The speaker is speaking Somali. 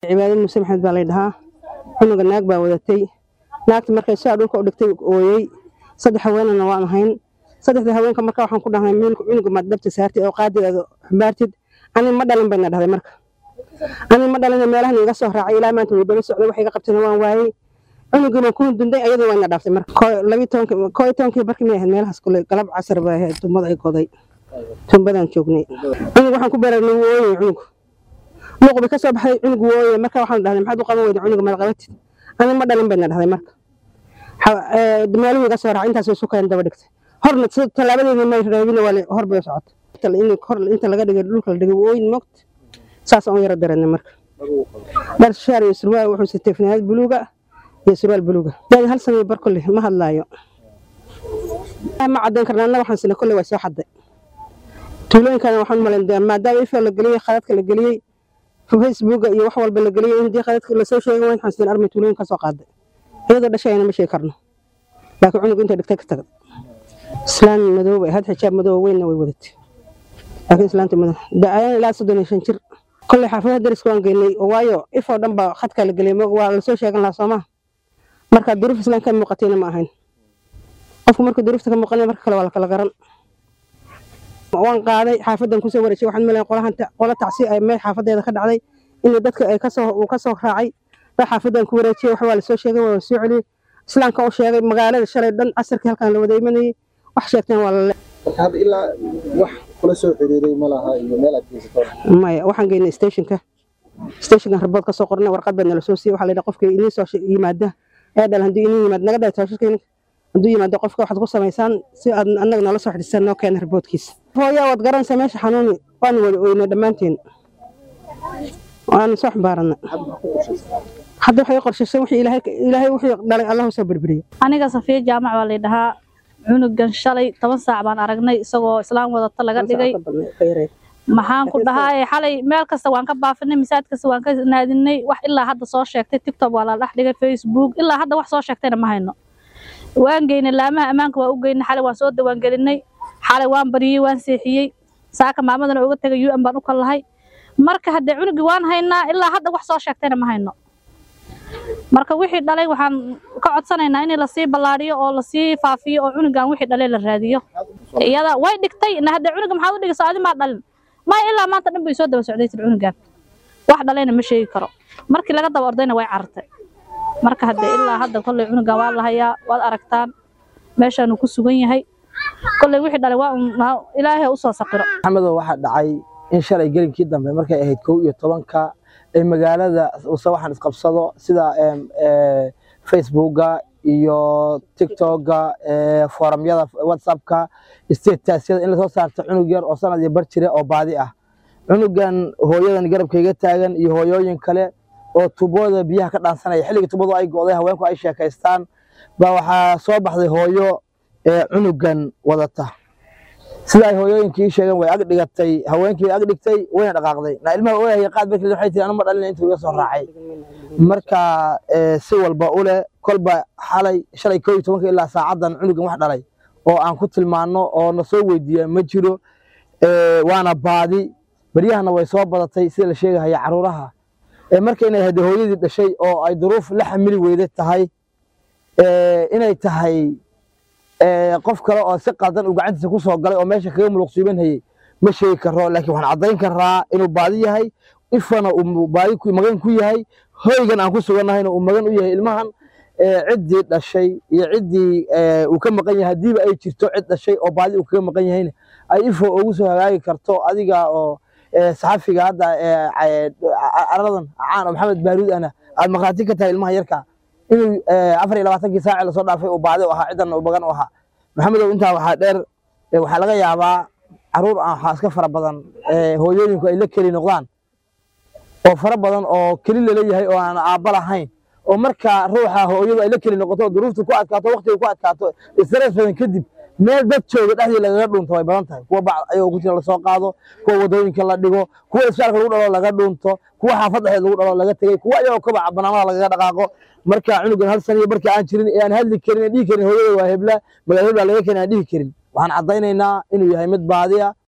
cibaado muuse maxamed baa lay dhahaa cunuga naag baa wadatay naagta markay sidaa dhulka u dhigtay ooyey saddex haweenana waan ahayn saddexda haweenka marka waxaan ku dhahnay cunuga maad dhabta saartid oo qaadigaada xambaartid ani ma dhalin bayna dhahday marka ani ma dhalin meelahan iga soo raacay ilaa maanta way daba socday wax iga qabtayna waan waayey cunugina ku dunday ayadoo wayna dhaaftay marka labii tobankii koo iyo tobankii barkii may ahayd meelahaas kule galab casar bay ahayd tumbada ay goday tumbadaan joognay cunug waxaan ku beeray nagu ooyay cunug luuq bay ka soo baxday cunug wooye marka waxaan dhahday maxaad u qaban weyda cunuga maad qabatid ani ma dhalin bayna dhahday marka meeluhu iga soo raacay intaas way sukeen daba dhigtay horna tallaabadeeda may reebina waa hor bay socotay hor inta laga dhigay dhulka la dhigay ooyin moogta saas aan u yara dareennay marka dhar shaar iyo surwaal wuxuu sitay fanaanad buluuga iyo surwaal buluuga daadi hal samay bar kolle ma hadlaayo ma caddayn karna anna waxaan sina kolle waa soo xadday tuulooyinkana waxaan malayn maadaama ifo la geliyey khadadka la geliyey facebooka iyo wax walba la geliyey in dii khadadka lasoo sheegay waxaan sina armay tuulooyin ka soo qaaday iyadoo dhashayana ma sheegi karno laakiin cunug intay dhigtay ka tagad islaan madow bay ahayd xijaab madow weynna way wadatay laakiin islaanta madow da-ayana ilaa soddon iyo shan jir kolley xaafadaha dariska waan geynay waayo ifoo dhan baa khadka la geliyay waa lasoo sheegan lahaa soomaa marka duruuf islaan ka muuqatayna ma ahayn qofku marka duruufta ka muuqanaya marka kale waa la kala garan waan qaaday xaafadan kusoo wareejiyay waxaan malayn qolahan qola tacsi ay meel xaafadeeda ka dhacday in dadka ay kasoo uu kasoo raacay baa xaafadan ku wareejiyay wax waa lasoo sheegay waa soo celiyey islaamka u sheegay magaalada shalay dhan casarkii halkan la wada imanayay wax sheegteen waa lale hadda ilaa wax kula soo xiriiray ma laha iyo meel aad geysato maya waxaan geynay stationka stationkan rabood ka soo qornay warqad baa nala soo siiyey waxaa la yidhaha qofkii inii soo yimaada ee dhal haddii inii yimaad naga dhahay taashirkayna hadduu yimaado qofka waxaad ku samaysaan si aad annaga nala soo xidhisan noo keena raboodkiisa hooyaa waad garanaysaa meesha xanuuni waanu wada oynay dhammaanteen waanu soo xambaaranay hadda waxay qorshaysan wixii ilaahay ilaahay wixii dhalay allahu soo berberiyo aniga safiya jaamac baa la dhahaa cunugan shalay toban saac baan aragnay isagoo islaam wadata laga dhigay maxaan ku dhahaa xalay meel kasta waan ka baafinay masaajid kasta waan ka naadinay wax ilaa hadda soo sheegtay tiktok waa la dhex dhigay facebook ilaa hadda wax soo sheegtayna ma hayno waan geynay laamaha ammaanka waa u geynay xalay waan soo dawaangelinay xalay waan bariyey waan seexiyey saaka maamadana uga tegay un baan u kallahay marka haddee cunugii waan haynaa ilaa hadda wax soo sheegtayna ma hayno marka wixii dhalay waxaan ka codsanaynaa in lasii ballaadhiyo oo lasii faafiyo oo cunugan wixii dhalay la raadiyo iyada way dhigtay haddee cunuga maxaad u dhigaysa adi maa dhalin maya ilaa maanta dhan bay soo daba socday tir cunugan wax dhalayna ma sheegi karo markii laga daba ordayna way carartay marka haddee ilaa hadda kolley cunugan waa la hayaa waad aragtaan meeshaanu ku sugan yahay kolley wixii dhalay waa ilaahay usoo saqiro maxamedow waxaa dhacay in shalay gelinkii dambe markay ahayd kow iyo tobanka ee magaalada use waxaan isqabsado sida facebooka iyo tiktoka foorumyada whatsappka statasyada in lasoo saarto cunug yar oo sanad iyo bar jire oo baadi ah cunugan hooyadan garabkayga taagan iyo hooyooyin kale oo tubooda biyaha ka dhaansanaya xilligii tubadu ay go'day haweenku ay sheekaystaan baa waxaa soo baxday hooyo cunugan wadata sida ay hooyooyinkii sheegeen way ag dhigatay haweenkii ag dhigtay wayna dhaqaaqday na ilmaha ooyahaya qaad markii waxay tiri anuma dhalin intuu iga soo raacay marka si walba u leh kolba xalay shalay koo iyo tobanka ilaa saacadan cunugan wax dhalay oo aan ku tilmaano oo na soo weydiiya ma jiro waana baadi baryahana way soo badatay sida la sheegahaya caruuraha marka inay hade hooyadii dhashay oo ay duruuf la xamili weyda tahay inay tahay qof kale oo si qaldan uu gacantiisa ku soo galay oo meesha kaga muluqsiibanhayey ma sheegi karo laakiin waxaan caddayn karaa inuu baadi yahay ifana uu baadi magan ku yahay hoygan aan ku sugannahayna uu magan u yahay ilmahan ciddii dhashay iyo ciddii uu ka maqan yahay haddiiba ay jirto cid dhashay oo baadi uu kaga maqan yahayna ay ifo ugu soo hagaagi karto adiga oo saxafiga hadda aradan caan oo maxamed baaruud ana aad maqraati ka tahay ilmaha yarka inuu afar iyo labaatankii saaci lasoo dhaafay uu baadi u ahaa ciddan uu bagan u ahaa maxamedow intaa waxaa dheer waxaa laga yaabaa caruur ah waxaa iska fara badan hooyooyinku ay la keli noqdaan oo fara badan oo keli laleeyahay oo aan aabba lahayn oo marka ruuxa hooyadu ay la keli noqoto duruuftu ku adkaato waqtiga ku adkaato stress badan kadib meel dad jooga dhexdii lagaga dhunto way badan tahay kuwa bac ayagoo ku jira lasoo qaado kuwa wadooyinka la dhigo kuwa isbitaalka lagu dhalo laga dhunto kuwa xaafad dhexdeed lagu dhalo laga tegey kuwa ayagoo kabaca banaamada lagaga dhaqaaqo marka cunugan hal saniyo markii aan jirin ee aan hadli karin aan dhihi karin hooyada waa hebla magaala hebla laga keenay aan dhihi karin waxaan caddaynaynaa inuu yahay mid baadiya